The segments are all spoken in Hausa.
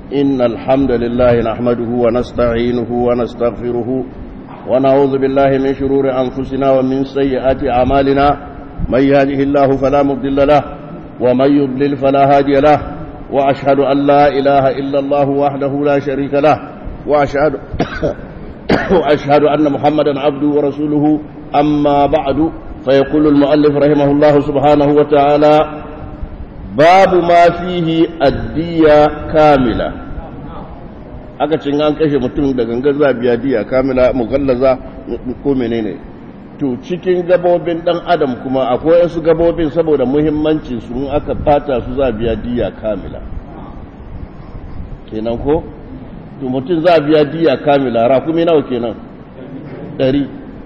إن الحمد لله نحمده ونستعينه ونستغفره ونعوذ بالله من شرور أنفسنا ومن سيئات أعمالنا من يهده الله فلا مضل له ومن يضلل فلا هادي له وأشهد أن لا إله إلا الله وحده لا شريك له وأشهد وأشهد أن محمدا عبده ورسوله أما بعد فيقول المؤلف رحمه الله سبحانه وتعالى باب ما فيه الدية كاملة aka cin an kashe mutum da gangan za biya diya kamila mugallaza ko menene to cikin gabobin dan adam kuma akwai wasu gabobin saboda muhimmancin su aka fata su za biya diya kamila kenan ko to mutum za biya diya kamila rakumi nawa kenan ɗari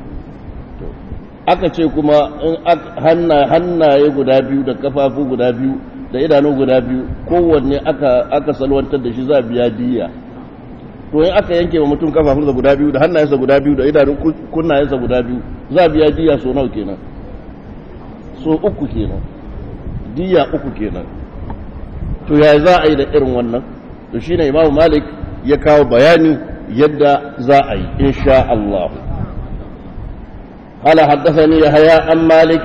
aka ce kuma in hannaye guda biyu da kafafu guda biyu da idanu guda biyu kowanne aka salwantar da shi za biya diya to in aka yanke wa mutum kafafunsa guda biyu da hannayensa guda biyu da idanun kunnayensa guda biyu za biya diya so nawa kenan so uku kenan diya uku kenan to ya za a yi da irin wannan to shine imamu malik ya kawo bayani yadda za a yi insha Allah قال حدثني يحيى عن مالك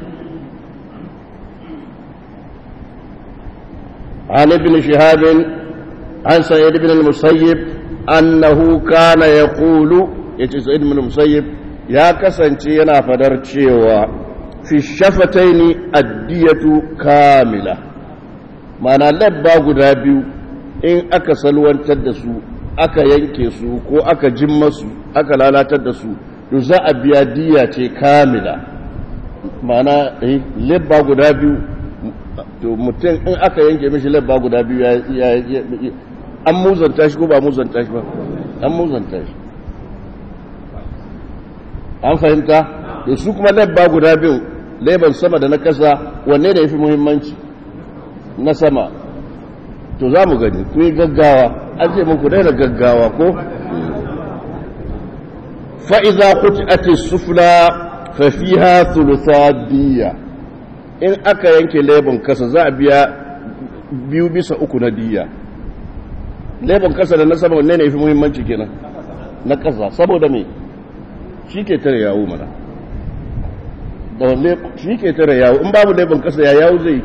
عن ابن شهاب عن سعيد بن المسيب أنه كان يقول يتي سعيد بن المسيب يا كسنتي ينا فدر cewa في الشفتين الدية كاملة معنى لبا guda biyu in aka salwantar da su aka yanke su ko aka jimma su aka lalatar da su to za a biya diya ce kamila ma'ana lebba guda biyu to mutum in aka yanke mishi lebba guda biyu ya an muzanta shi ko ba muzanta shi ba an muzanta shi an fahimta da su kuma lebba guda biyu leban sama da na kasa wanne da ya fi muhimmanci na sama to za mu gani ku yi gaggawa an ce muku daina gaggawa ko fa'iza kuci sufla fafiha thuluthadiyya in aka yanke lebon kasa za a biya biyu bisa uku na diya lebon kasa da na sama wanne ne fi muhimmanci kenan na kasa saboda me shi ke tare yawo mana da wanne shi ke tare yawo in babu lebon kasa ya yawo zai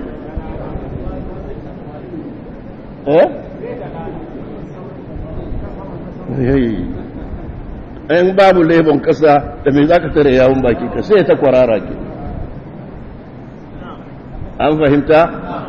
eh in babu lebon kasa da mai za ka tare yawon baki ka sai ta kwarara ke an fahimta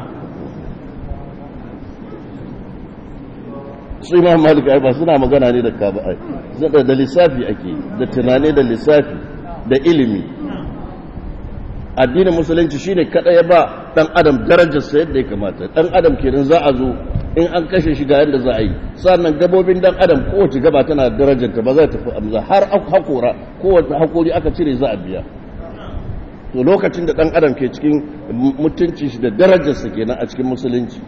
su imam malik ai ba suna magana ne da kaba ai da lissafi ake da tunani da lissafi da ilimi addinin musulunci shine kada ya ba dan adam darajarsa yadda ya kamata dan adam kenan za a zo in an kashe shi ga yadda za a yi sannan gabobin dan adam kowace gaba tana darajarta ba za ta fi amza har hakora kowace hakori aka cire za a biya to lokacin da dan adam ke cikin mutunci shi da darajarsa kenan a cikin musulunci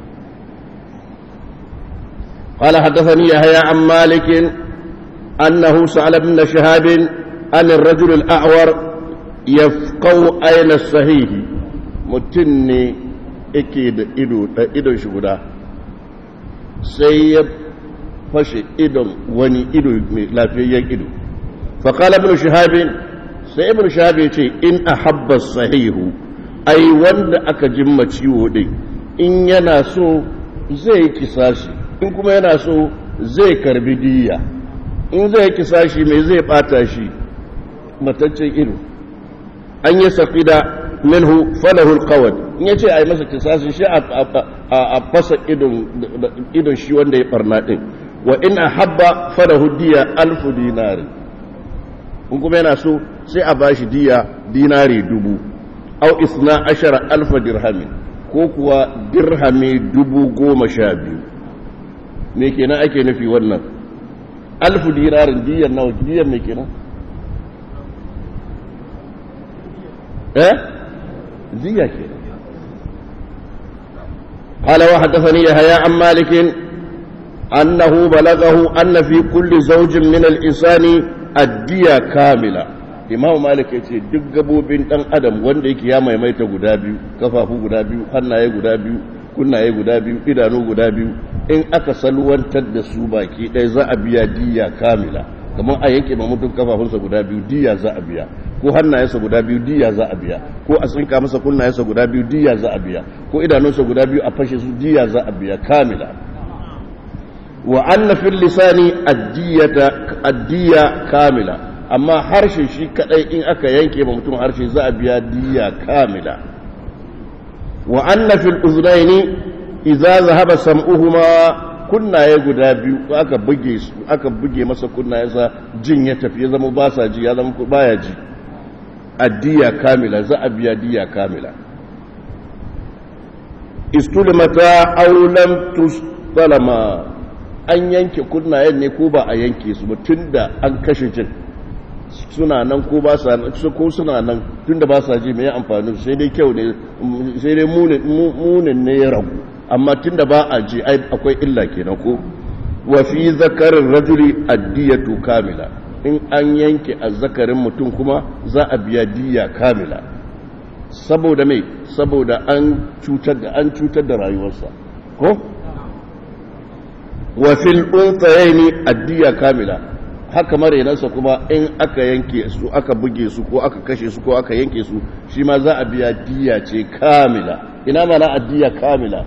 قال حدثني يحيى عن مالك أنه سأل ابن شهاب عن الرجل الأعور يفقو أين الصحيح متني إكيد إدو إدو شغدا sai ya fashe idon wani ido mai lafiyayyen ido faƙala ibn shahabin sai ibn shahabin ce in a habba sahihu ai wanda aka jimma ciwo ɗin in yana so zai kisashi in kuma yana so zai karbi diya in zai kisashi mai zai ɓata shi mataccen ido an yi saƙida minhu falahul qawad in yace ai masa kisasi shi a fasa idon shi wanda ya barna din wa in ahabba falahu diya alfu dinari in kuma yana so sai a bashi diya dinari dubu au isna ashara alfa dirhamin ko kuwa dirhami dubu goma sha biyu me kenan ake nufi wannan alfu dinarin diyan nawa diyan me kenan eh زيك قال وحدثني يحيى عن مالك أنه بلغه أن في كل زوج من الإنسان الدية كاملة imamu malik ya ce duk gabobin dan adam wanda yake ya maimaita guda biyu kafafu guda biyu hannaye guda biyu kunnaye guda biyu idanu guda biyu in aka salwantar da su baki ɗaya za a biya diya kamila kamar a yanke ma mutum kafafunsa guda biyu diya za a biya ko hannayensa guda biyu diya za a biya ko a tsinka masa kunnayensa guda biyu diya za a biya ko idanunsa guda biyu a fashe su diya za a biya kamila wa anna fil lisani addiyata addiya kamila amma harshe shi kadai in aka yanke ma mutum harshe za a biya diya kamila wa anna fil uznaini idza zahaba sam'uhuma kunnaye guda biyu aka buge su aka buge masa kunnayensa jin ya tafi ya zama ba sa ji ya zama baya ji addiya kamila za a biya diya kamila istulmata aw lam tustalama an yanke kunnayen ne ko ba a yanke su ba tunda an kashe jin suna nan ko ba sa ko suna nan tunda ba sa ji mai amfani sai dai kyau ne sai dai munin ne ya ragu amma tunda ba a ji akwai illa kenan ko wa fi zakarin rajuli addiyatu kamila in an yanke azzakarin mutum kuma za a biya diya kamila saboda mai saboda an cutar da an cutar da rayuwarsa ko wa fil unthayaini addiya kamila haka marenansa kuma in aka yanke su aka buge su ko aka kashe su ko aka yanke su shi ma za a biya diya ce kamila ina mana addiya kamila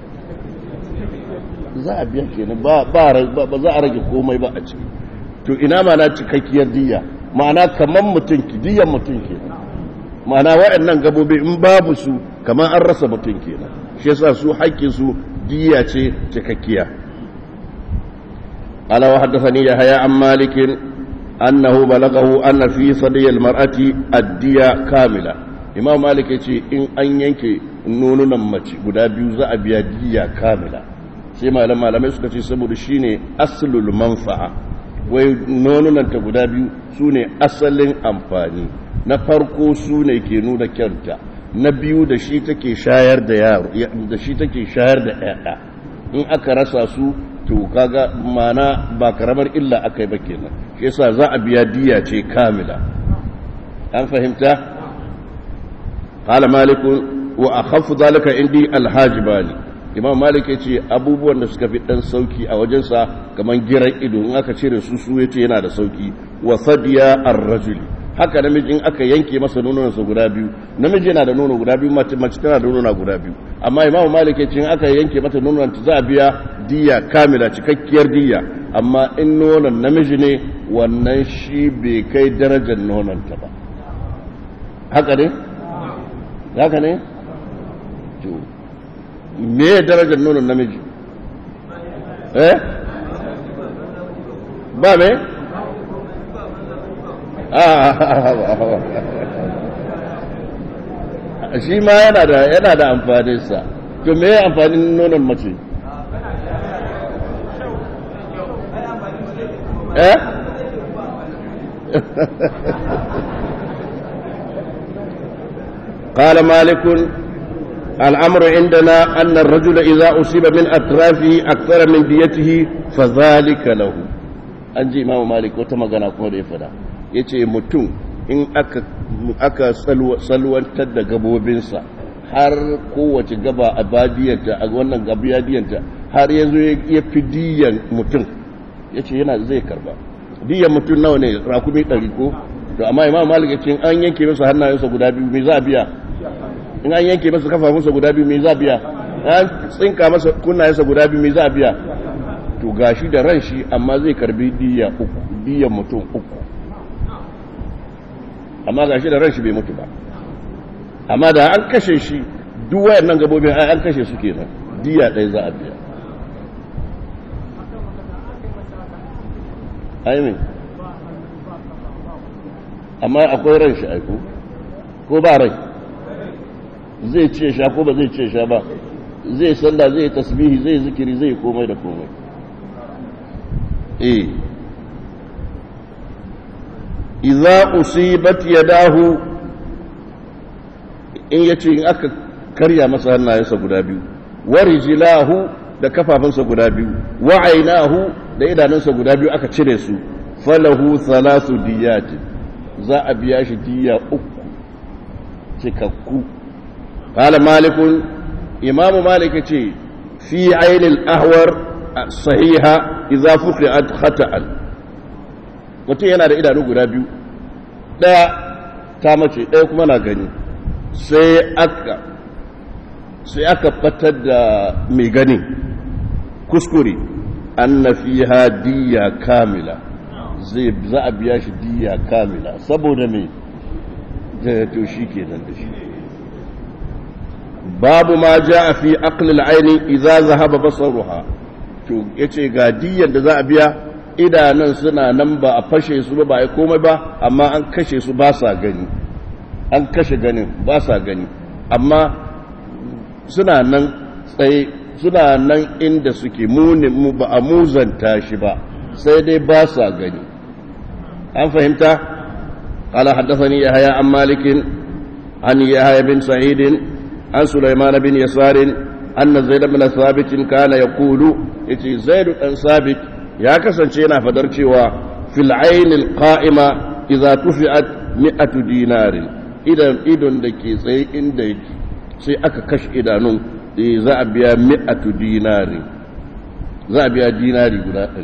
za a biya kenan ba ba za a rage komai ba a ciki to ina mana cikakkiyar diya ma'ana kaman mutum ki diyan mutum kenan ma'ana waɗannan gabobi in babu su kaman an rasa mutum kenan shi yasa su haƙƙin su diya ce cikakkiya قال وحدثني يحيى عن مالك أنه بلغه أن في صدي المرأة الدية كاملة إمام مالك يقول إن أن ينكي نون نمتي قد بيوزا أبيا دية كاملة سيما لما لم يسكت سبب شيني أصل المنفعة wai nonunanta guda biyu su ne asalin amfani na farko su ne ke nuna kyanta na biyu da shi take shayar da yaro da shi take shayar da ƴaƴa in aka rasa su to kaga mana ba karamar illa aka yi ba kenan shi yasa za a biya diya ce kamila an fahimta qala malik wa akhaffu zalika indi alhajibani imam malik yace abubuwan da suka fi dan sauki a wajensa kaman giran ido in aka cire su su yace yana da sauki wa sadiya ar-rajuli haka namiji in aka yanke masa nononsa guda biyu namiji yana da nono guda biyu mace tana da nono guda biyu amma imamu malik ya ce in aka yanke mata nonon za a biya diya kamila cikakkiyar diya amma in nonon namiji ne wannan shi bai kai darajar nononta ba haka ne haka ne to me ya darajar nonon namiji eh ba me shi ma yana da yana da amfaninsa to me amfanin nonon mace eh قال مالك الأمر عندنا أن الرجل إذا أصيب من أطرافه أكثر من ديته فذلك له أنجي إمام مالك وتمغنا كما يفدا يتي متون in aka salwantar da gabobinsa har kowace gaba a badiyanta a wannan gabiyadiyanta har yanzu ya fi diyan mutum ya ce yana zai karba diyan mutum nawa ne rakumi ɗari ko to amma imam malik ya ce an yanke masa hannayensa guda biyu mai za a biya in an yanke masa kafafunsa guda biyu mai za a biya an tsinka masa kunnayensa guda biyu mai za a biya to gashi da ran shi amma zai karbi diya uku diyan mutum uku amma gashi da ran shi bai mutu ba amma da an kashe shi duk wayannan gabobin ai an kashe su kenan diya ɗaya za a biya aimin amma akwai ran shi aiko ko ba rai zai ce sha ko ba zai ce sha ba zai sallah zai tasbihi zai zikiri zai komai da komai eh idza usibat yadahu in yace in aka karya masa hannayensa guda biyu wa rijlahu da kafafunsa guda biyu wa ainahu da idanunsa guda biyu aka cire su falahu thalathu diyat za a biya shi diya uku cikakku qala malikun imamu malik ce fi ainil ahwar sahiha idza fuqiat khata'an mutum yana da idanu guda biyu daya ta mace daya kuma na gani sai aka sai aka fatar da mai gani kuskure anna fiha diya kamila zai za a biya shi diya kamila saboda me da to shi kenan da shi babu ma ja fi aqlil aini idza zahaba basaruha to yace ga diyan da za a biya idanun suna nan ba a fashe su ba ba a komai ba amma an kashe su ba sa gani an kashe ganin ba sa gani amma suna nan tsaye suna nan inda suke muni mu ba a muzanta shi ba sai dai ba sa gani an fahimta قال حدثني يحيى عن مالك عن يحيى بن سعيد عن سليمان بن يسار أن زيد بن ثابت كان يقول إتي زيد بن ثابت يا كسنشينا فدرتي في العين القائمة إذا تفعت مئة دينار إذا إذن دكي سي إن دكي سي أكا كش إدانون za a biya mi'atu dinari za a biya dinari guda ɗari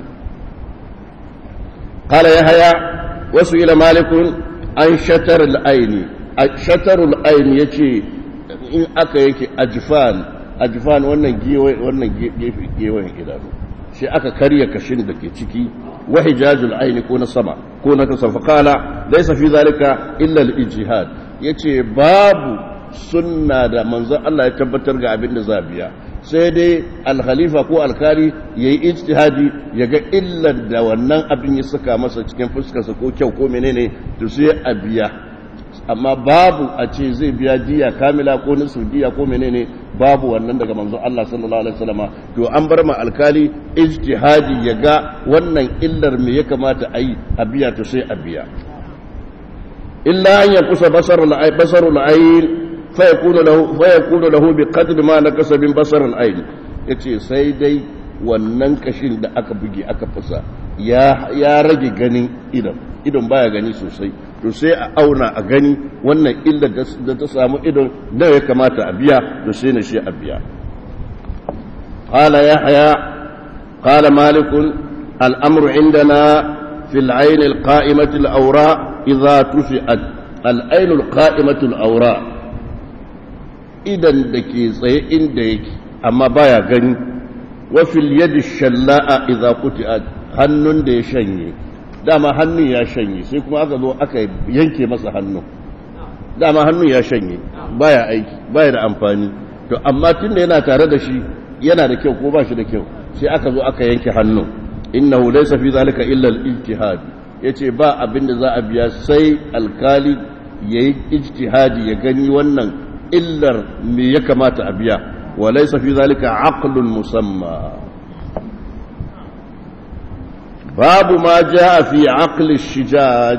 قال يحيى وسئل مالك عن شتر العين شتر العين يجي in aka yake ajifan ajifan wannan wannan gefe gewen idanu shi aka karya kashin da ke ciki wa hijajul aini ko na sama ko na kasa fa qala laysa fi zalika illa al ijtihad yace babu sunna da manzon Allah ya tabbatar ga abin da za biya sai dai alkhalifa ko alkali yayi ijtihadi yaga illar da wannan abin ya saka masa cikin fuskarsa ko kyau ko menene to sai a biya amma babu a ce zai biya diya kamila ko nisu diya ko menene babu wannan daga manzon Allah sallallahu alaihi wasallama to an bar ma alkali ijtihadi ya ga wannan illar me ya kamata a yi a biya to sai a biya illa an yankusa basarul ay basarul ayn fa yakunu lahu fa yakunu lahu bi qadri ma nakasa min basarul ayn yace sai dai wannan kashin da aka buge aka fasa ya ya rage ganin idan idan baya gani sosai to sai a auna a gani wannan illar da ta samu idon da ya kamata a biya to sai na shi a biya qala yahya qala malik al-amru indana fi al-ayn al-qa'imati al-awra idha tufi'at al-ayn al-qa'imati al-awra idan da ke tsaye inda yake amma baya gani wa fil yadi shalla'a idha quti'at hannun da ya shanye dama hannun ya shanye sai kuma aka zo aka yanke masa hannun dama hannun ya shanye baya aiki baya da amfani to amma tun da yana tare da shi yana da kyau ko ba shi da kyau sai aka zo aka yanke hannun innahu laysa fi zalika illa al-ijtihad yace ba abin da za a biya sai alkali yayi ijtihadi ya gani wannan illar me ya kamata a biya wa laysa fi zalika aqlun musamma باب ما جاء في عقل الشجاج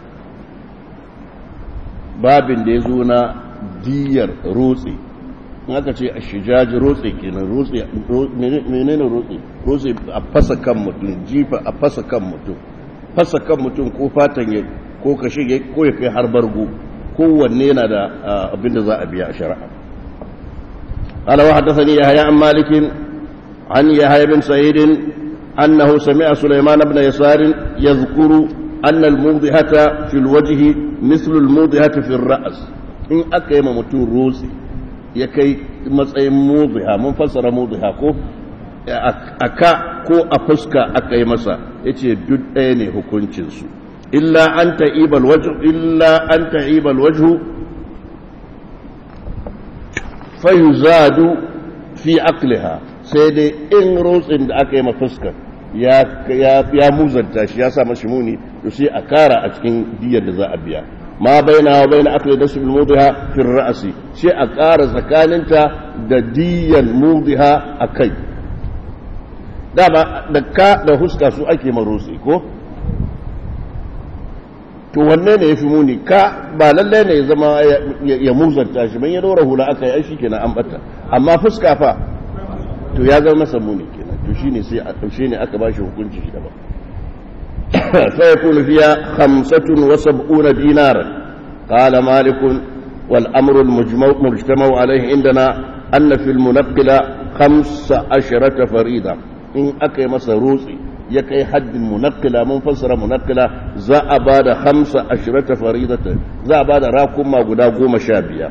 باب da ya zo na diyar rotse in aka ce a shijaj rotse kenan rotse menene rotse rotse a fasa kan mutum jifa a fasa kan mutum fasa kan mutum ko fatan ya ko kashe ya ko ya kai har bargo kowanne yana da abin da za a biya a shari'a قال وحدثني يحيى عن مالك عن يحيى بن سعيد أنه سمع سليمان بن يسار يذكر أن الموضحة في الوجه مثل الموضحة في الرأس إن أكيم متون روسي يكي مسأي موضحة منفسر موضحة كو أكا كو أفسك أكي مسا يتي دد أيني هكونشنسو إلا أن تعيب الوجه إلا أن تعيب الوجه فيزاد في عقلها sai dai in rotsin da aka yi mafuskar ya muzanta shi ya sa mashi muni to sai a kara a cikin diyar da za a biya ma baina wa baina akli da sul mudiha fi ra'si sai a kara tsakaninta da diyan mudiha akai dama da ka da huska su ake marotsi ko to wanne ne yafi muni ka ba lalle ne ya zama ya muzanta shi ban ya dora hula aka yi shi kenan an bata amma fuska fa to ya zama masa muni kenan to shine sai a taushe ne aka bashi hukunci shi daban fa yakunu fiya 75 dinar qala malik wal amru al mujma' mujtama'u alayhi indana anna fi al munaqqila 15 farida in aka yi masa rotsi ya kai haddin munakkila mun fassara munakkila za a ba da hamsa ashirata faridata za a ba da rakuma guda goma sha biyar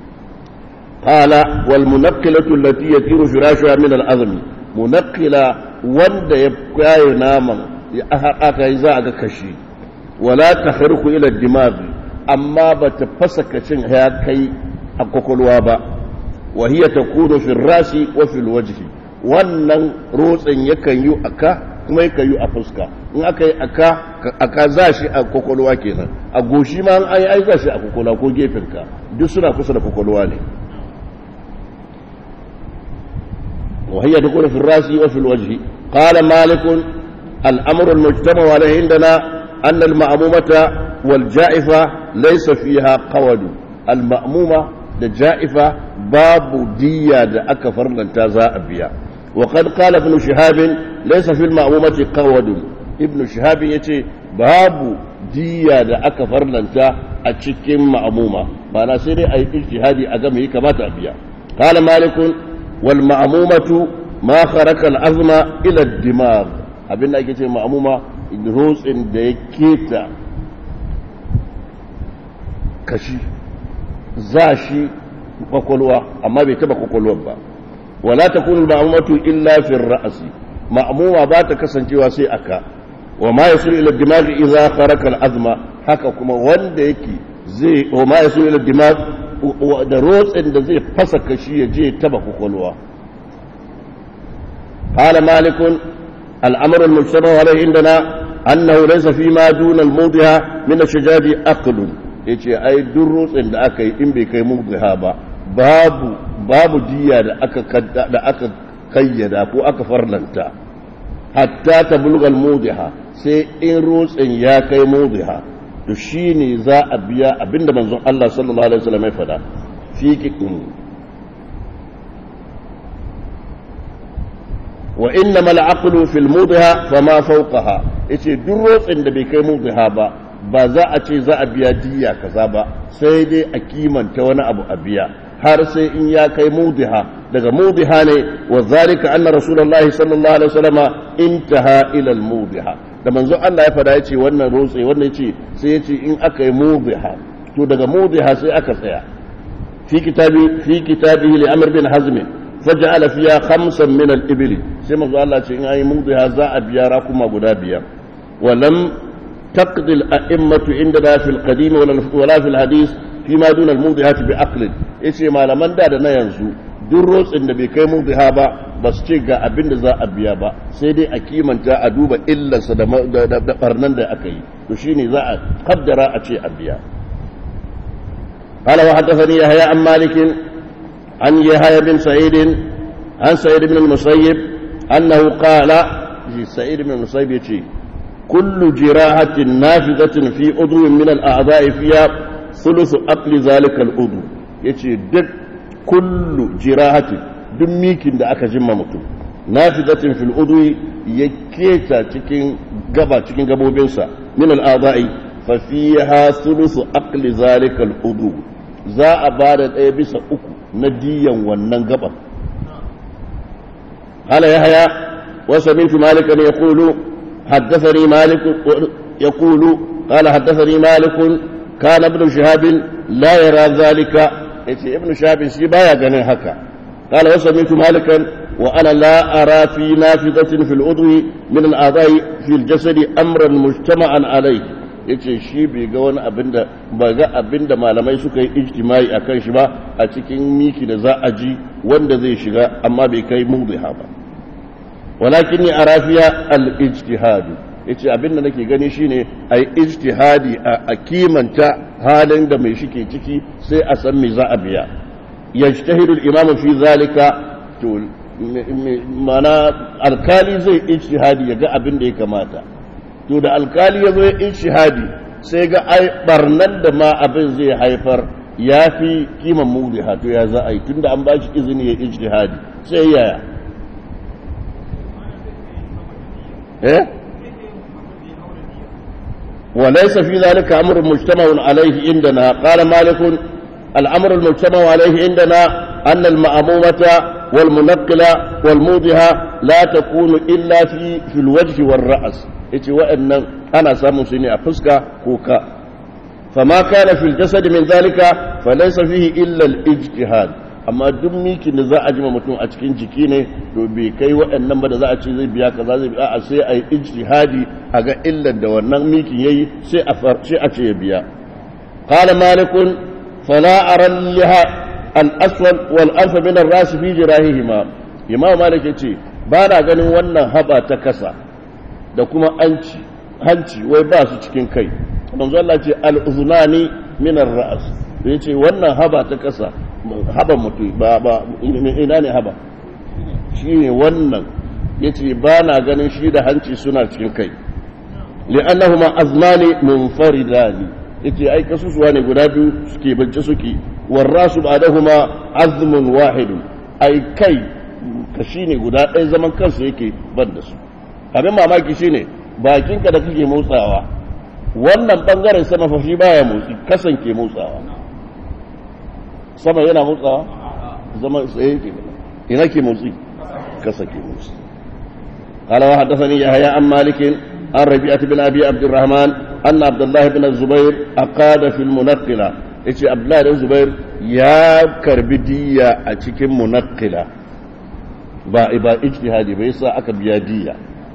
qala wal munakkilatu allati yatiru firashuha min al azmi munakkila wanda ya kayo naman aka yi za a ga kashi wala tahriku ila dimaghi amma ba ta fasa kacin ya kai a kwakwalwa ba wa hiya takunu fi rasi wa fil wajhi wannan rotsin yakan yi aka kuma yakan yi a fuska in aka yi aka aka za shi a kwakwalwa kenan a goshi ma an yi za shi a kwakwalwa ko gefenka duk suna kusa da kwakwalwa ne wa hiya takunu fi rasi wa fil wajhi qala malik al-amru al-mujtama alayhi indana anna al-ma'mumata wal ja'ifa laysa fiha qawadu al-ma'muma da ja'ifa babu diya da aka farlanta za a biya وقد قال ابن شهاب ليس في المعمومة قود ابن شهاب يتي باب ديا da aka farlanta a cikin ma'amuma ma'ana sai dai a yi ijtihadi a game yi kamata a biya qala malik wal ma'mumatu ma kharaka al azma ila ad dimag abin da ake ce ma'muma rotsin da ya keta kashi za shi kwakwalwa amma bai taba kwakwalwar ba wala takunu al-ma'mumatu illa fi ar-ra's ma'muma ba ta kasancewa sai aka wa ma yasul ila ad-dimagh idha kharaka al-azma haka kuma wanda yake zai wa ma yasul ila ad-dimagh da rotsin da zai fasa kashi ya je taba kokolwa qala malik al-amr al-mujtama alayhi indana annahu laysa fi ma duna al-mudhiha min ash-shajabi aqlun yace ai duk rotsin da aka yi in bai kai mudhiha ba babu babu diya da aka da aka kayyada ko aka farlanta hatta ta bulgal mudiha sai in rotsin ya kai mudiha to shine za a biya abinda manzon Allah sallallahu alaihi wasallam ya fada fi kikin wa innama al-aqlu fil mudiha fama fawqaha yace duk rotsin da bai kai mudiha ba ba za a ce za a biya diya kaza ba sai dai a kimanta wani abu a biya har sai in ya kai mudiha daga mudiha ne wa zalika anna rasulullahi sallallahu alaihi wasallama intaha ila al mudiha da manzo Allah ya fada yace wannan rotse wannan yace sai yace in aka yi mudiha to daga mudiha sai aka tsaya fi kitabi fi kitabihi li amr bin hazm faj'ala fiha khamsan min al ibli sai manzo Allah ce in ayi mudiha za a biya rakuma guda biyar wa lam taqdi al a'immatu indana fi al qadim wala fi al hadith fima duna al-mudihati bi aqlin yace malaman da da na yanzu duk rotsin da bai kai mudiha ba ba su ce ga abin da za a biya ba sai dai a kimanta a duba illarsa da da barnan da aka yi to shine za a kaddara a ce a biya قال وحدثني يحيى عن مالك عن يحيى بن سعيد عن سعيد بن المسيب انه قال سعيد بن المسيب يتي كل جراحة نافذة في عضو من الأعضاء فيها sulusu akli zalika al'udu ya ce duk kullu jirahatin duk mikin da aka jimma mutum na fi zatin fil'udu ya keta cikin gaba cikin gabobinsa min al'adai fafiha sulusu akli zalika al'udu za a ba da ɗaya bisa uku na diyan wannan gaban hala ya haya wasu mintu malikan ya kulu حدثني مالك يقول قال حدثني مالك كان ابن شهاب لا يرى ذلك yace ibnu shahabin shi baya ganin haka qala wa sami'tu malikan wa ana la ara fi nafidatin fil udwi min al a'dha'i fi al jasadi amran mujtama'an alayhi yace shi bai ga wani abinda ba ga abinda malamai suka yi ijtimai akan shi ba a cikin miki da za a ji wanda zai shiga amma bai kai mudhiha ba walakin ni ara fiya al ijtihadu yace abin da nake gani shine ai ijtihadi a kimanta halin da mai shike ciki sai a san me za a biya yajtahidu al-imamu fi zalika to mana alkali zai ijtihadi ya ga abin da ya kamata to da alkali ya zo ya ijtihadi sai ga ai barnan da ma abin zai haifar ya fi kiman mudiha to ya za a yi tunda an ba shi izini ya ijtihadi sai yaya eh وليس في ذلك أمر مجتمع عليه عندنا قال مالك الأمر المجتمع عليه عندنا أن المأمومة والمنقلة والموضحة لا تكون إلا في في الوجه والرأس yace wa'annan ana samun su ne a fuska ko ka fama kana fil jasad min zalika falaysa fihi illa al ijtihad amma duk mikin da za a jima mutum a cikin jiki ne to bai kai wa'annan ba da za a ce zai biya kaza zai biya a sai a yi ijtihadi a ga illar da wannan mikin yayi sai a sai a ce ya biya qala malikun fala ara liha al aswad wal anf min ar ras fi jirahihima imam malik yace ba na ganin wannan haba ta kasa da kuma anci hanci wai ba su cikin kai manzo Allah ce al-uzunani min ar-ra's yace wannan haba ta kasa haba mutu ba ba ina ne haba shine wannan yace ba na ganin shi da hanci suna cikin kai li'annahuma azmani munfaridani yace ai kasusuwa ne guda biyu suke bance suke warrasu ba'dahuma azmun wahid ai kai kashi ne guda ɗaya zaman kansu yake ban da su abin mamaki shine bakinka da kake motsawa wannan bangaren sama fa shi baya motsi kasan ke motsawa sama yana motsawa zama tsaye ke ina ke motsi kasa ke motsi قال وحدثني يحيى عن مالك عن ربيعة بن أبي عبد الرحمن أن عبد الله بن الزبير أقاد في المنقلة إيش عبد الله بن الزبير يا كربدية أتكم منقلة با إبا اجتهادي بيسا أكبيادية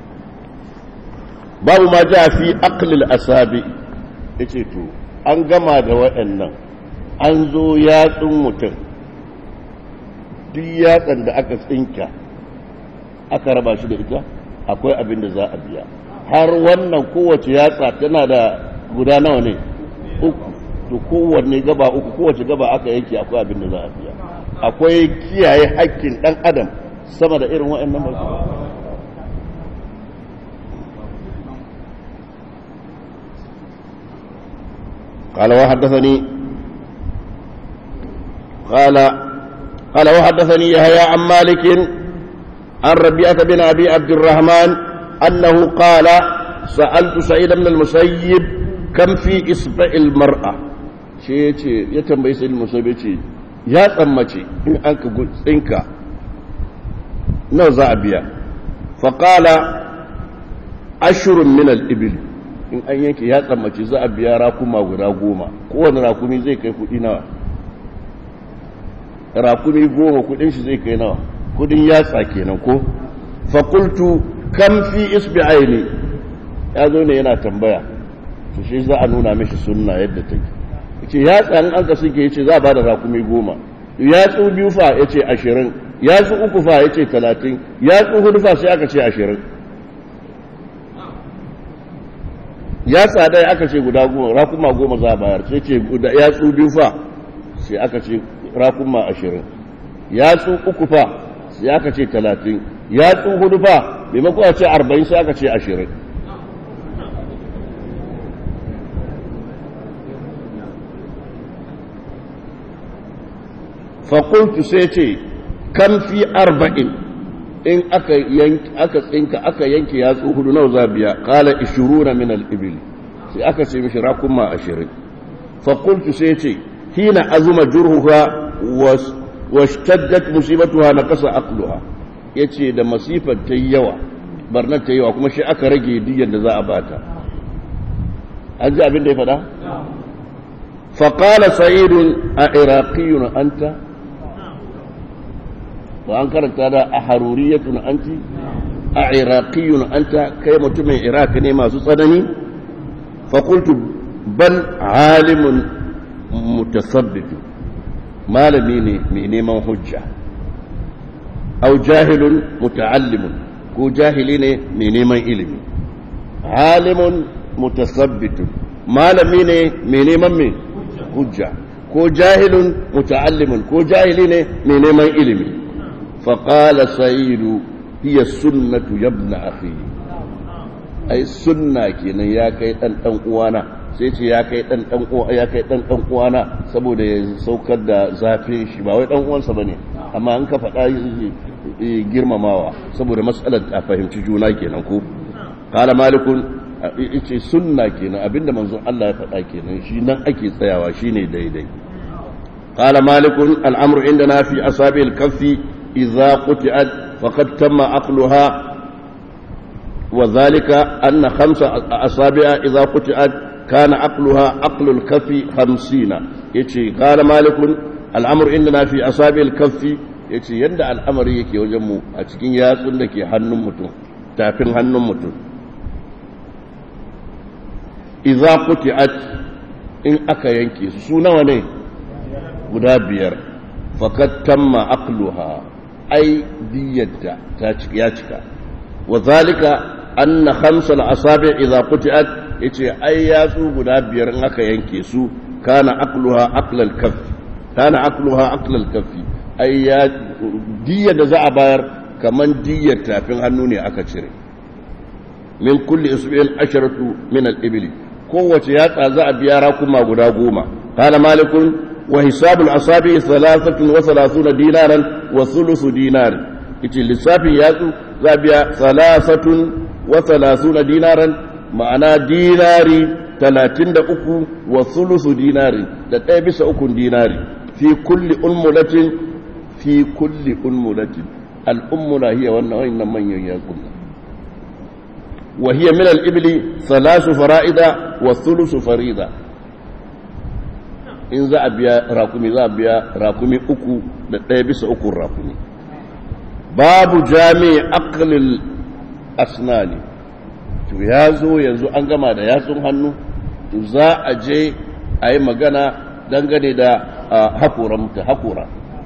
babu ma ja fi aqlil asabi yace to an gama da waɗannan an zo yatsun mutum duk yatsan da aka tsinka aka raba shi da ita akwai abin da za a biya har wannan kowace yatsa tana da guda nawa ne uku to kowanne gaba uku kowace gaba aka yanke akwai abin da za a biya akwai kiyaye haƙƙin ɗan adam sama da irin waɗannan ba قال وحدثني قال قال وحدثني يحيى عن مالك عن ربيعة بن أبي عبد الرحمن أنه قال سألت سعيد بن المسيب كم في إصبع المرأة شيء يتنبي سيد المسيب يا تمتي إن أنك قلت إنك نوزع بيا فقال أشر من الإبل in an yanke ya tsammaci za a biya rakuma guda goma kowane rakumi zai kai kudi nawa rakumi goma kudin shi zai kai nawa kudin yatsa kenan ko fakultu kam fi isbi'aini ya zo ne yana tambaya to shi za a nuna mishi sunna yadda take yace yatsa in an ka suke yace za a bada rakumi goma yatsu biyu fa yace ashirin yatsu uku fa yace talatin yatsu hudu fa sai aka ce ashirin ya tsada aka ce guda goma rakuma goma za a bayar sai ce ya tsu biyu fa sai aka ce rakuma ashirin ya tsu uku fa sai aka ce talatin ya tsu hudu fa maimakon a ce arba'in sai aka ce ashirin fakultu sai ce kan fi arba'in in aka yanki aka tsinka aka yanke yatsu hudu nawa za biya qala 20 min al-ibil sai aka ce mishi rakuma 20 fa qultu sai ce hina azuma jurhuha washtaddat musibatuha naqasa aqluha yace da masifar ta yawa barnar ta yawa kuma shi aka rage diyyar da za a bata an ji abin da ya faɗa fa qala sa'id a iraqiyun anta wa an karanta da a haruriyatun anti a iraqiyun anta kai mutumin iraq ne masu tsanani fakultu bal alimun mutasabbitu malami ne mai neman hujja au jahilun muta'allimun ko jahili ne mai neman ilimi alimun mutasabbitun malami ne mai neman mai hujja ko jahilun muta'allimun ko jahili ne mai neman ilimi فقال سعيد هي السنة يا ابن أخي أي سنة كينا يا كي أن أنقوانا سيتي يا كي أن أنقوانا يا كي أن أنقوانا سبو دي سوكر دا زافي شبا وي أنقوان سبني أما أنك فتا girma mawa saboda matsalar a fahimci juna kenan ko qala malikun yace sunna kenan abinda manzon Allah ya faɗa kenan shi nan ake tsayawa shine daidai qala malikun al'amru indana fi asabil kaffi إذا قطعت فقد تم عقلها وذلك أن خمس أصابع إذا قطعت كان عقلها عقل الكف خمسين يتي قال مالك الأمر إننا في أصابع الكف يتي يندع الأمر يكي وجمو أتكين ياسون لكي حنم متو تافين حنم متو إذا قطعت إن أكا ينكي سونا وني guda biyar fakat tamma aqluha ai diyyata ta ya cika wa zalika anna khamsal asabi idza qutiat yace ai yatsu guda biyar in aka yanke su kana aqluha aqlal kaff kana aqluha aqlal kaffi ai ya diyyar da za a bayar kaman diyyar tafin hannu ne aka cire min kulli isbi'in asharatu min al-ibli kowace yatsa za a biya rakuma guda goma qala malikun وحساب الأصابع ثلاثة وثلاثون دينارا وثلث دينار إتي للسافي ياتو زابيا ثلاثة وثلاثون دينارا معنا ديناري ثلاثين دا أكو وثلث ديناري دا تيبس أكو ديناري في كل أمولة في كل أمولة الأمولة هي وأن من يكون وهي من الإبل ثلاث فرائض وثلث فريضة in za a biya rakumi za a biya rakumi uku da ɗaya bisa uku rakumi babu jami aqlil asnani to ya zo yanzu an gama da yatsun hannu to za a je a yi magana dangane da haƙoran ta haƙora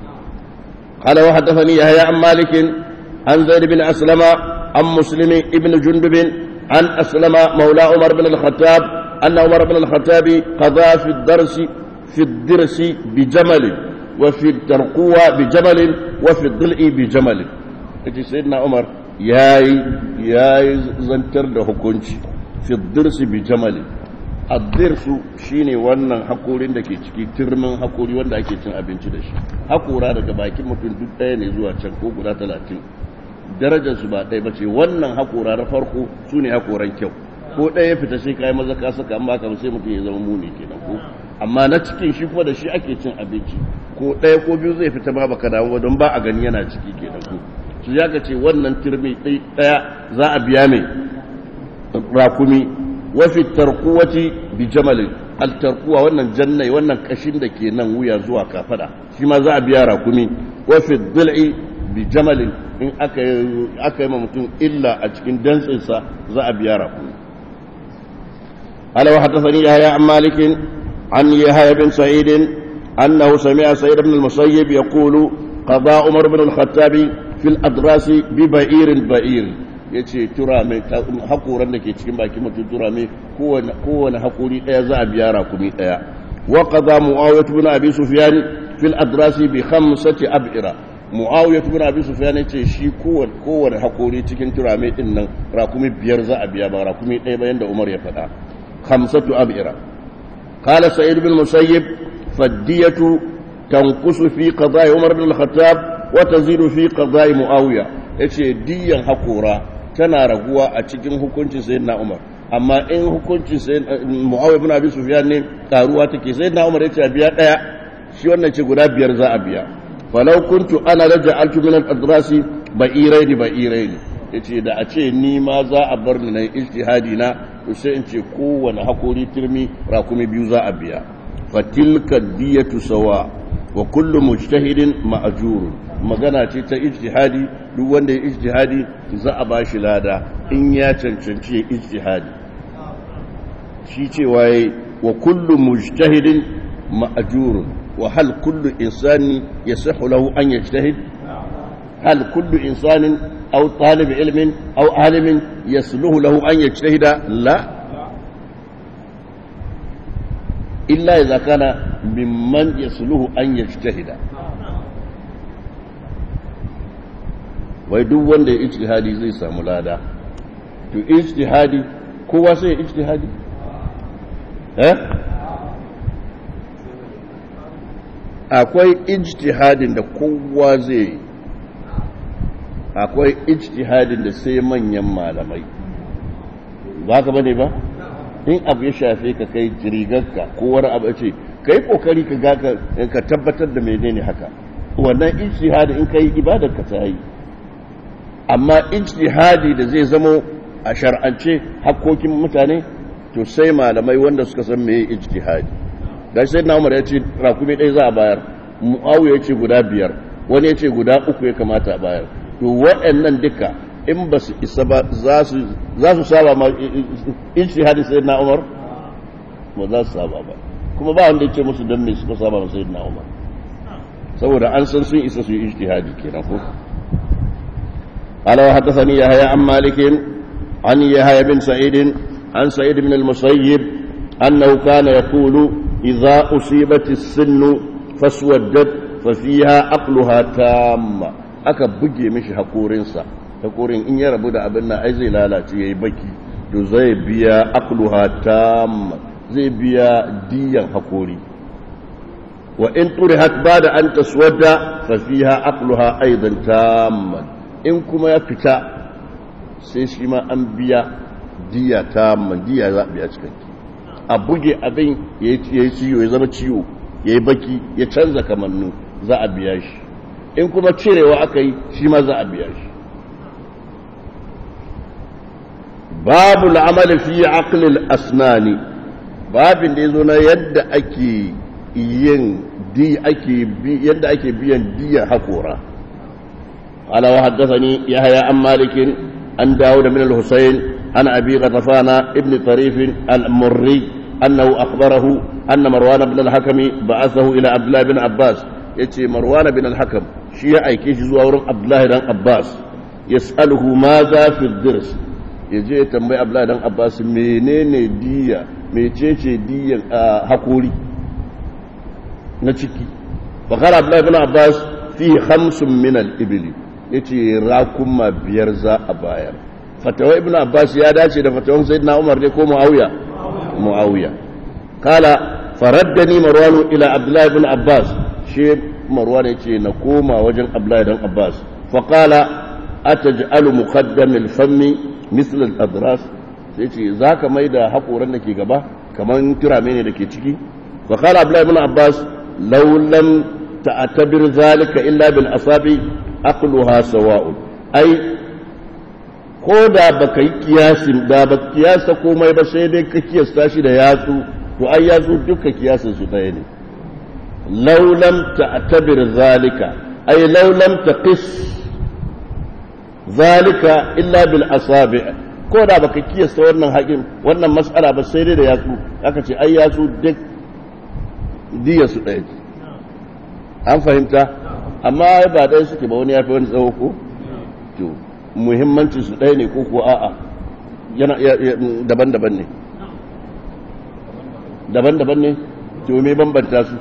قال وحدثني يحيى عن مالك عن زيد بن أسلم عن مسلم ابن جندب عن أسلم مولى عمر بن الخطاب أن عمر بن الخطاب قضى في الدرس في الدرس بجمل وفي الترقوة بجمل وفي الضلع بجمل ita sayyidina umar yayi yayi zantar da hukunci fi dirsi bi jamali addirsu shine wannan hakorin da ke ciki turmin hakori wanda ake cin abinci da shi hakora daga bakin mutum duk ɗaya ne zuwa can ko guda talatin darajar su ba ɗaya bace wannan hakora na farko su ne hakoran kyau ko ɗaya fita sai kai maza ka saka amma kamar sai mutum ya zama muni kenan ko amma na cikin shi kuma da shi ake cin abinci ko ɗaya ko biyu zai fita ma baka damu don ba a gani yana ciki kenan ko su ya ka ce wannan turmi ɗaya za a biya mai rakumi wafi tarkuwati bi jamalin altarkuwa wannan jannai wannan kashin da ke nan wuya zuwa kafada shi ma za a biya rakumi wafi dil'i bi jamalin in aka yi ma mutum illa a cikin dantsinsa za a biya rakumi قال وحدثني يحيى عن مالك عن يحيى بن سعيد أنه سمع سعيد بن المسيب يقول قضى عمر بن الخطاب في الأدراس ببئير بئير yace tura mai hakoran da ke cikin baki mutum tura mai kowane hakuri ɗaya za a biya rakumi ɗaya wa qada muawiyah ibn abi sufyan fil adrasi bi khamsati ab'ira muawiyah ibn abi sufyan yace shi kowane kowane hakuri cikin tura mai din nan rakumi biyar za a biya ba rakumi ɗaya bayan da Umar ya faɗa khamsatu ab'ira قال سعيد بن المسيب فالدية تنقص في قضاء عمر بن الخطاب وتزيد في قضاء معاوية yace diyan hakora tana raguwa a cikin hukuncin sayyidina Umar amma in hukuncin sayyidina Muawiya ibn Abi Sufyan ne karuwa take sayyidina Umar yace a biya daya shi wannan ce guda biyar za a biya falau kuntu ana raja'altu min al-adrasi ba'iraini ba'iraini yace da a ce ni ma za a bar ni na ijtihadi na to sai in ce kowane hakori turmi rakumi biyu za a biya fatilka diyatu sawa wa kullu mujtahidin ma'jurun magana ce ta ijtihadi duk wanda ya ijtihadi za a bashi lada in ya cancanci ya ijtihadi shi cewa yayi wa kullu mujtahidin ma'jurun wa hal kullu insani yasihu lahu an yajtahid hal kullu insanin أو طالب علم أو عالم يسلوه له أن يجتهد لا إلا إذا كان ممن يسلوه أن يجتهد wai duk wanda ya ijtihadi zai samu lada to ijtihadi kowa sai ya ijtihadi eh akwai ijtihadin da kowa zai yi akwai ijtihadin da sai manyan malamai ba ka bane ba in abu ya shafe ka kai rigarka ko wani abu ce kai kokari ka ga ka tabbatar da menene haka wannan ijtihadi in kai ibadar ka ta yi amma ijtihadi da zai zamo a shar'ance hakkokin mutane to sai malamai wanda suka san meye ijtihadi gashi sai na Umar ya ce rakumi ɗaya za a bayar Muawiya ya ce guda biyar wani ya ce guda uku ya kamata a bayar to waɗannan duka in ba su isa ba za su saba ma ijtihadi sai na Umar ba za su saba ba kuma ba wanda ya ce musu don me suka saba ma sayyidina Umar saboda an san sun isa su yi ijtihadi kenan ko قال وحدثني يحيى عن مالك عن يحيى بن سعيد عن سعيد بن المسيب أنه كان يقول إذا أصيبت السن فاسودت ففيها عقلها تامة aka buge mishi haƙorinsa haƙorin in ya rabu da abin nan ai zai lalace yayi baki to zai biya aqluha tamma zai biya diyan haƙori wa in turihat bada an taswadda fa fiha aqluha aidan tamman in kuma ya fita sai shi ma an biya diya ta diya za a biya cikinki a buge abin ya yi ciwo ya zama ciwo ya yi baki ya canza kamannu za a biya shi in kuma cirewa aka yi shi ma za a biya shi babu la'amali fi aqlil asnani babin da ya zo na yadda ake yin yadda ake biyan diya hakora قال وحدثني يحيى عن مالك عن داود بن الحسين عن أبي غطفان ابن طريف المري أنه أخبره أن مروان بن الحكم بعثه إلى عبد الله بن عباس يتي مروان بن الحكم شيء أي كيش زوار عبد الله بن عباس يسأله ماذا في الدرس yaje ya tambayi Abdullahi dan Abbas menene diya mecece diyan hakuri na ciki bakar Abdullahi bin Abbas fi khamsun min al-ibli yace rakuma biyar za a bayar fatawa ibn abbas ya dace da fatawan sayyidina umar ne ko muawiya muawiya kala faraddani marwan ila abdullahi ibn abbas shi marwan yace na koma wajen abdullahi dan abbas fa qala ataj'alu muqaddam al-fammi misl al-adras sai ce zaka maida hakoran da ke gaba kaman turame ne da ke ciki fa qala abdullahi ibn abbas law lam ta'tabir zalika illa bil asabi aqluha sawa'un ai ko da baka yi kiyasin da ba kiyasa komai ba sai dai ka kiyasta shi da yatsu to ai yatsu duka kiyasin su ɗaya ne law lam ta'tabir zalika ai law lam taqis zalika illa bil asabi ko da baka kiyasta wannan haƙin wannan mas'ala ba sai dai da yatsu aka ce ai yatsu duk diya su ɗaya an fahimta amma ba ɗaya suke ba wani ya fi wani tsawo ko to muhimmancin su ɗaya ne ko ko a'a yana daban-daban ne daban-daban ne to me bambanta su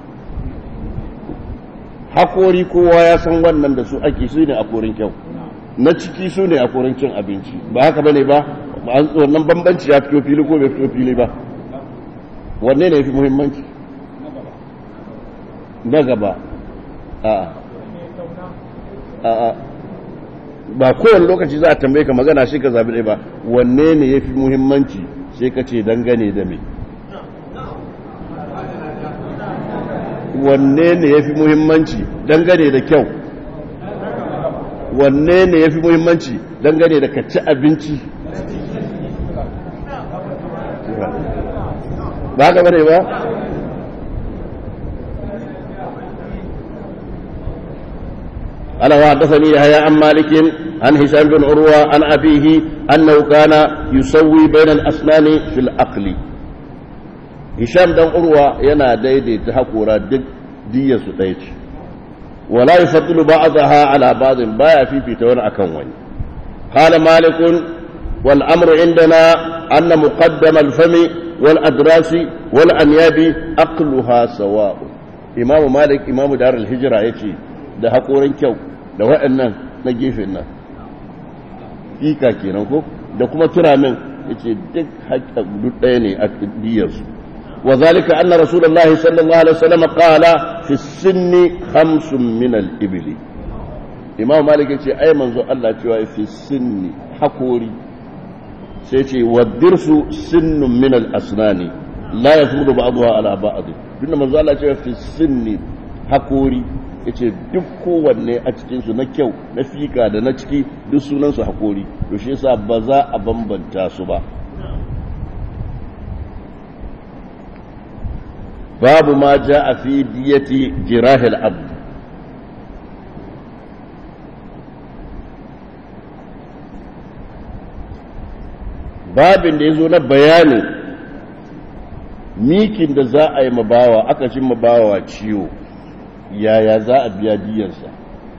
hakori kowa ya san wannan da su ake su ne a korin kyau na ciki su ne a korin cin abinci ba haka bane ba wannan bambanci ya fito fili ko bai fito fili ba wanne ne ya fi muhimmanci na gaba a a ba kowane lokaci za a tambaye ka magana shi ka zabi ɗaya ba wanne ne ya fi muhimmanci sai ka ce dangane da me wanne ne ya fi muhimmanci dangane da kyau wanne ne ya fi muhimmanci dangane da ka ci abinci ba ka bane ba قال وحدثني يحيى عن مالك عن هشام بن عروة عن أبيه أنه كان يسوي بين الأسنان في العقل هشام بن عروة ينا ديدي تحقورا دك دية ستيت ولا يفضل بعضها على بعض بايا في بيتون أكون قال مالك والأمر عندنا أن مقدم الفم والأدراس والأنياب أقلها سواء إمام مالك إمام دار الهجرة يتي da haƙorin kyau da waɗannan na gefen nan fika kenan ko da kuma turamin yace duk haƙƙa duk ɗaya ne a diyarsu wa zalika anna rasulullahi sallallahu alaihi wasallam qala fi sinni khamsun min al-ibli imam malik yace ai manzo Allah cewa fi sinni haƙori sai ce wa dirsu sinnun min al-asnani la yafudu ba'daha ala ba'd dinna manzo Allah cewa fi sinni haƙori yace duk kowanne a cikinsu na kyau na fika da na ciki duk sunansu hakori to shi yasa ba za a bambanta su ba babu ma ja a fi diyati jirahil abd babin da ya zo na bayanin mikin da za a yi mabawa aka shi mabawa ciwo yaya za a biya diyarsa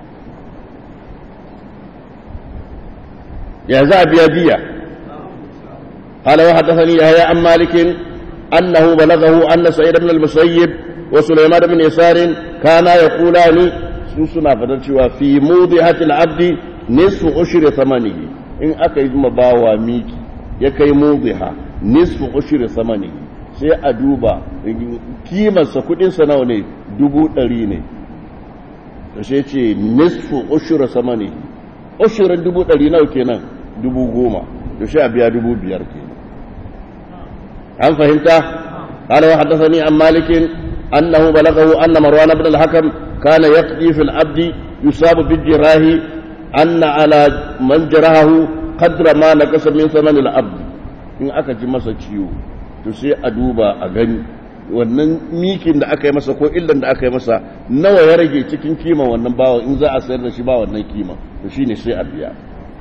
ya za a biya diya قال وحدثني يحيى عن مالك أنه بلغه أن سعيد بن المسيب وسليمان بن يسار كانا يقولان سوسنا فتنشوا في موضحة العبد نصف أشر ثمنه إن أكيد مباوى ميكي يكي موضحة نصف أشر ثمنه sai a duba kimarsa kudinsa nawa ne dubu ɗari ne da shi ce nisfu ushura sama ne ushurin dubu ɗari nawa kenan dubu goma da shi a biya dubu biyar kenan an fahimta قال وحدثني عن مالك أنه بلغه أن مروان بن الحكم كان يقضي في العبد يصاب بالجراه أن على من جراه قدر ما نقص من ثمن العبد إن أكا masa ciwo to sai a duba a gani wannan mikin da aka yi masa ko illan da aka yi masa nawa ya rage cikin kima wannan bawa in za a sayar da shi ba wannan kima to shine sai a biya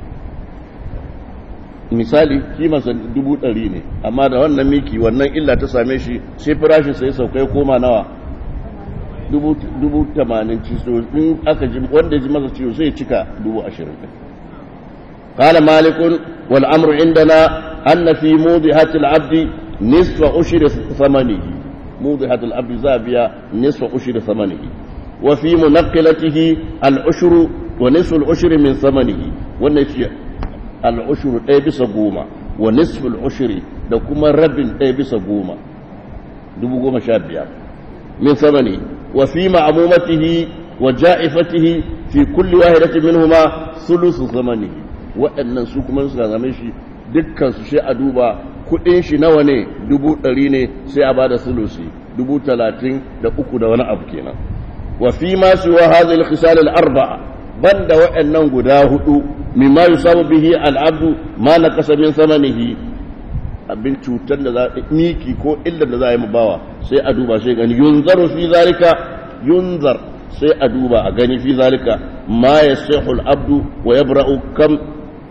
misali kimansa dubu ɗari ne amma da wannan miki wannan illa ta same shi sai farashin sai saukai koma nawa dubu tamanin ciso in aka ji wanda ya ji masa ciwo sai cika dubu ashirin قال مالك والأمر عندنا أن في موضحة العبد نصف أشر ثمنه موضحة العبد زابية نصف أشر ثمنه وفي منقلته العشر ونصف العشر من ثمنه والنفي العشر أي بس قوما ونصف العشر لكما رب أي بس قوما دبو قوما شابية من ثمنه وفي معمومته وجائفته في كل واحدة منهما ثلث ثمنه waɗannan su kuma suka zame shi dukkan su sai a duba kuɗin shi nawa ne dubu ɗari ne sai a bada sulusi dubu talatin da uku da wani abu kenan wa fi ma su wa hadhihi al-khisal al-arba'a banda waɗannan guda hudu mimma yusabu bihi al-abdu ma naqasa min samanihi abin cutar da za miki ko illar da za a yi bawa sai a duba sai gani yunzaru fi zalika yunzar sai a duba a gani fi zalika ma yasihu al-abdu wa yabra'u kam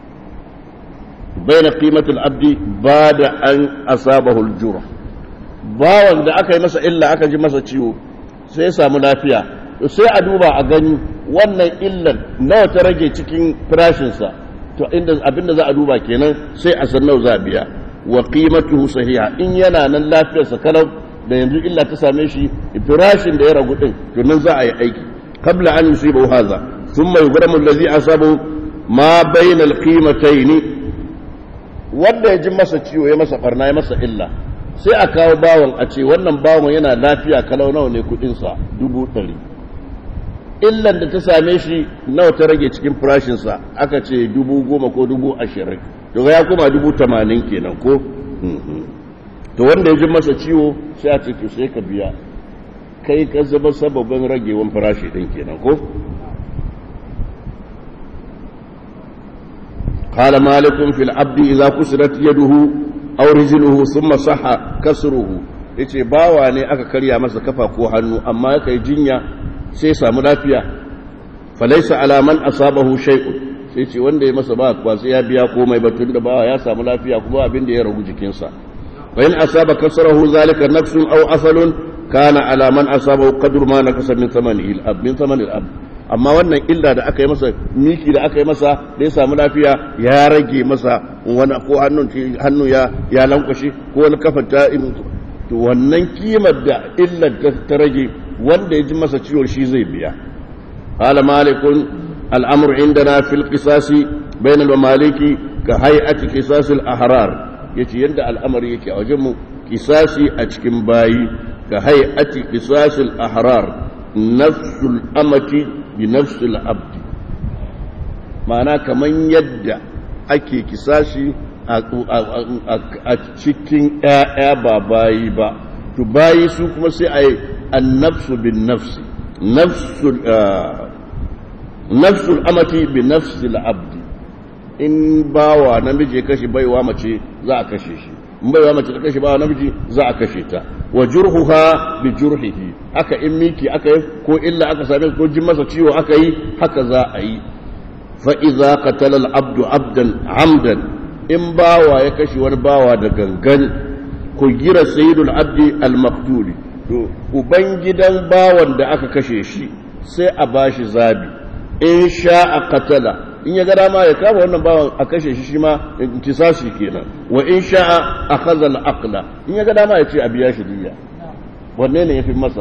بين قيمة العبد بعد أن أصابه الجرح bawan da aka yi masa illa aka ji masa ciwo sai ya samu lafiya to sai a duba a gani wannan illan nawa ta rage cikin farashinsa to inda abinda za a duba kenan sai a san nawa za a biya wa qimatuhu sahiha in yana nan lafiyarsa kalau da yanzu illa ta same shi farashin da ya ragu din to nan za a yi aiki qabla an yusibu hadha thumma yughramu allazi asabu ma bayna alqimatayn wanda ya ji masa ciwo ya masa barna ya masa illa sai a kawo bawon a ce wannan bawon yana lafiya kalau nawa ne kudinsa dubu ɗari illan da ta same shi nawa ta rage cikin farashinsa aka ce dubu goma ko dubu ashirin to ya kuma dubu tamanin kenan ko to wanda ya ji masa ciwo sai a ce to sai ka biya kai ka zama sababin ragewan farashi ɗin kenan ko قال مالك في العبد إذا كسرت يده أو رجله ثم صح كسره yace bawa ne aka karya masa kafa ko hannu amma ya kai jinya sai samu lafiya falaisa alaman asabahu shay'un sai ce wanda ya masa ba kwa sai ya biya komai ba tunda bawa ya samu lafiya kuma abin da ya ragu jikinsa wa in asaba kasrahu zalika nafsun aw asalun kana alaman asabahu qadru ma nakasa min thamanihi al-ab min thamani al-ab amma wannan illa da aka yi masa miki da aka yi masa da ya samu lafiya ya rage masa wani ko hannun hannu ya ya lankwashe ko wani kafan ta to wannan kimar da illar ta rage wanda ya ji masa ciwo shi zai biya qala malikun al'amru indana fil qisasi bain al maliki ka hay'ati qisas al ahrar yace yanda al'amari yake a wajen mu qisasi a cikin bayi ka hay'ati qisas al ahrar nafsul amati bi nafsul abdi ma'ana kaman yadda ake kisashi a cikin ‘ya'ya ba bayi ba to bayi su kuma sai a yi annafsu bin nafsi nafsul nafsul amati bi nafsil abdi in bawa namiji ya kashe baiwa mace za a kashe shi in baiwa mace ta kashe bawa namiji za a kashe ta wa jurhuha bi jurhihi haka in miki aka yi ko illa aka same ko jin masa ciwo aka yi haka za a yi fa idza qatala al-abdu abdan amdan in bawa ya kashe wani bawa da gangan ku gira sayyidul abdi al-maqtuli to uban gidan bawan da aka kashe shi sai a bashi zabi in sha'a qatala in ya ga dama ya kama wannan bawan a kashe shi shi ma intisashi kenan wa in sha'a akhadha al-aqla in ya ga dama ya ce a biya shi diya wanne ne yafi masa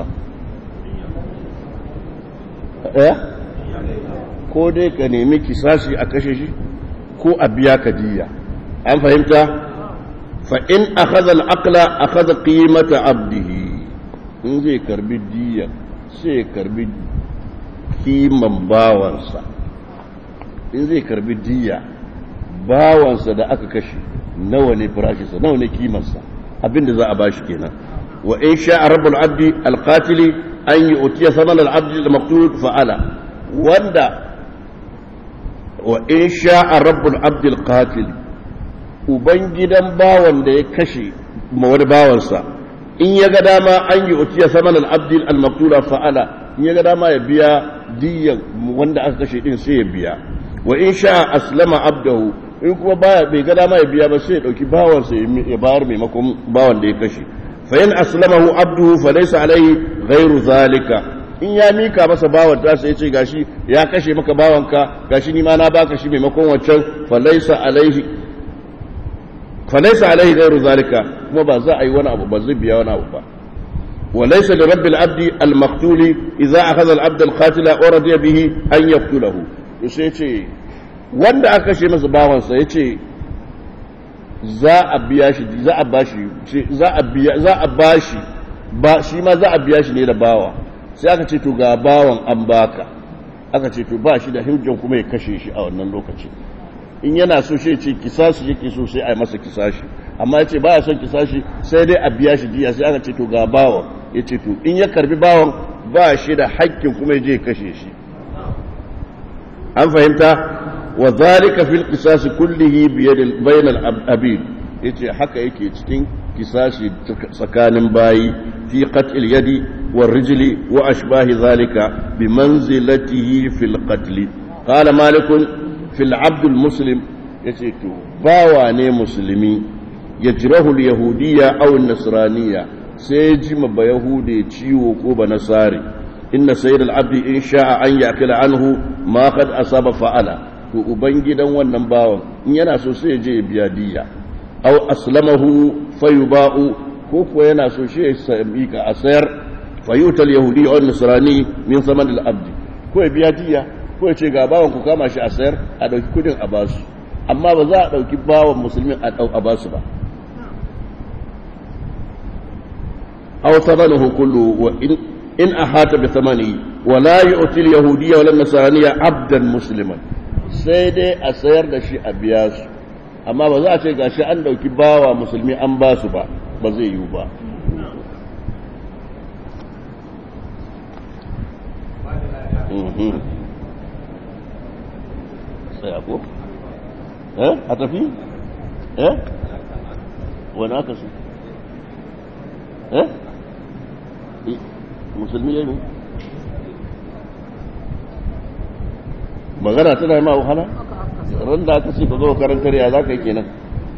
eh ko dai ka nemi kisashi a kashe shi ko a biya ka diya an fahimta fa in akhadha al-aqla akhadha qimata abdihi in zai karbi diya sai karbi kiman bawansa in zai karbi diya bawansa da aka kashe nawa ne farashinsa nawa ne kimansa abinda za a bashi kenan wa in sha rabbul abdi alqatili an yi utiya saman al-abdi al-maqtul fa'ala wanda wa in sha rabbul abdi alqatili uban gidan bawan da ya kashe ma wani bawansa in ya ga dama an yi utiya saman al-abdi al-maqtul fa'ala in ya ga dama ya biya diyan wanda aka kashe din sai ya biya wa in sha aslama abdahu in kuma baya bai ga dama ya biya ba sai ya dauki bawansa ya bayar maimakon bawan da ya kashe fa in aslamahu abduhu fa laysa alayhi ghairu zalika in ya mika masa bawan ta sai ya ce gashi ya kashe maka bawanka gashi ni ma na baka shi maimakon wancan fa laysa alayhi fa laysa alayhi ghairu zalika kuma ba za a yi wani abu ba zai biya wani abu ba وليس لرب العبد المقتول إذا أخذ العبد القاتل ورضي به أن يقتله يسيتي wanda aka kashe masa bawansa ya ce za a biya shi za a bashi za a biya za a bashi ba shi ma za a biya shi ne da bawa sai aka ce to ga bawan an baka aka ce to ba shi da hujjan kuma ya kashe shi a wannan lokaci in yana so shi ce kisashi yake so sai a yi masa kisashi amma ya ce ba ya son kisashi sai dai a biya shi diya sai aka ce to ga bawan ya ce to in ya karbi bawan ba shi da hakkin kuma ya je kashe shi an fahimta wa zalika fil qisas kullihi bi yad bayn al abid yace haka yake cikin kisashi tsakanin bayi fi qatl yadi wa rijli wa ashbahi zalika bi manzilatihi fil qatl qala malik fil abd al muslim yace to bawa ne musulmi yajrahu al yahudiyya aw an nasraniyya sai ji ma ba yahude ciwo ko ba nasari inna sayyid al-abdi in sha'a an yakila anhu ma qad asaba fa'ala to ubangidan wannan bawan in yana so sai ya je ya biya diya aw aslamahu fayuba'u ko ko yana so shi ya sami ka a sayar fayutal yahudi aw nasrani min saman al-abdi ko ya biya diya ko ya ce ga bawan ku kama shi a sayar a dauki kudin a basu amma ba za a dauki bawan musulmin a dau a basu ba aw thamanuhu kullu wa in in ahata bi thamani wa la yu'ti al-yahudiyya wal nasraniyya abdan musliman sai dai a sayar da shi a biya su amma ba za a ce gashi an dauki bawa musulmi an ba su ba ba zai yiwu ba tsaya ko? eh a tafi? eh wani aka su? eh musulmi ya yi magana tana yi ma wahala ran da aka ce ka zo karantar ya za ka yi kenan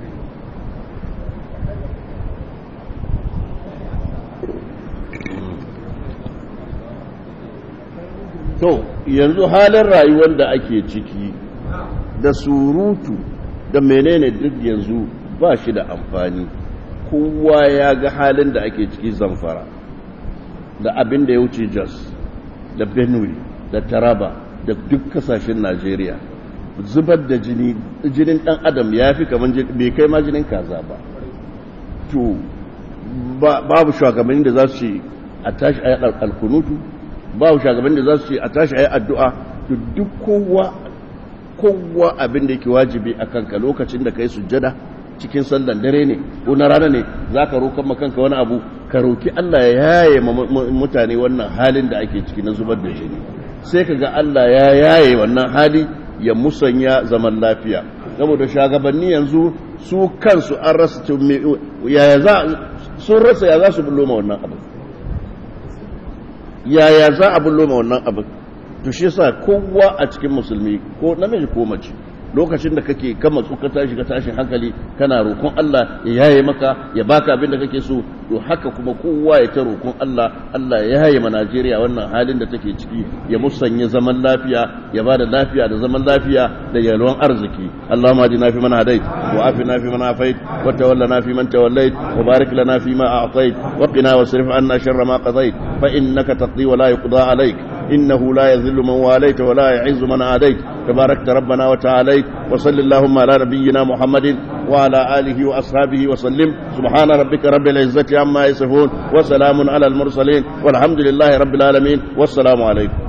to yanzu halin rayuwar da ake ciki da surutu da menene duk yanzu ba shi da amfani kowa ya ga halin da ake ciki zamfara da abin da ya wuce jos da benue da taraba da duk kasashen najeriya zubar da jini jinin dan adam ya fi kamar bai kai ma jinin kaza ba to babu shugabanni da za su ce a tashi a yi alkunutu babu shugabanni da za su ce a tashi a yi addu'a to duk kowa kowa abin da yake wajibi a kanka lokacin da ka yi sujjada cikin sallan dare ne ko na rana ne za ka roƙon makanka wani abu ka roki Allah ya yaye mutane wannan halin da ake ciki na zubar da jini sai ka ga Allah ya yaye wannan hali ya musanya zaman lafiya saboda shagabanni yanzu su kansu an rasa yaya za sun rasa ya za su bullo ma wannan abu yaya za a bullo ma wannan abu to shi yasa kowa a cikin musulmi ko namiji ko mace lokacin da kake kama su ka tashi ka tashin hankali kana roƙon Allah ya yaye maka ya baka abin da kake so to haka kuma kowa ya ta roƙon Allah Allah ya yaye ma Najeriya wannan halin da take ciki ya musanya zaman lafiya ya bada lafiya da zaman lafiya da yalwan arziki Allahumma ajina fi man hadait wa afina fi man afait wa tawallana fi man tawallait wa barik lana fi ma a'tait wa qina wasrif anna sharra ma qadait fa innaka taqdi wa la yuqda alayk إنه لا يذل من واليت ولا يعز من عاديت تباركت ربنا وتعاليت وصل اللهم على نبينا محمد وعلى آله وأصحابه وسلم سبحان ربك رب العزة عما يصفون وسلام على المرسلين والحمد لله رب العالمين والسلام عليكم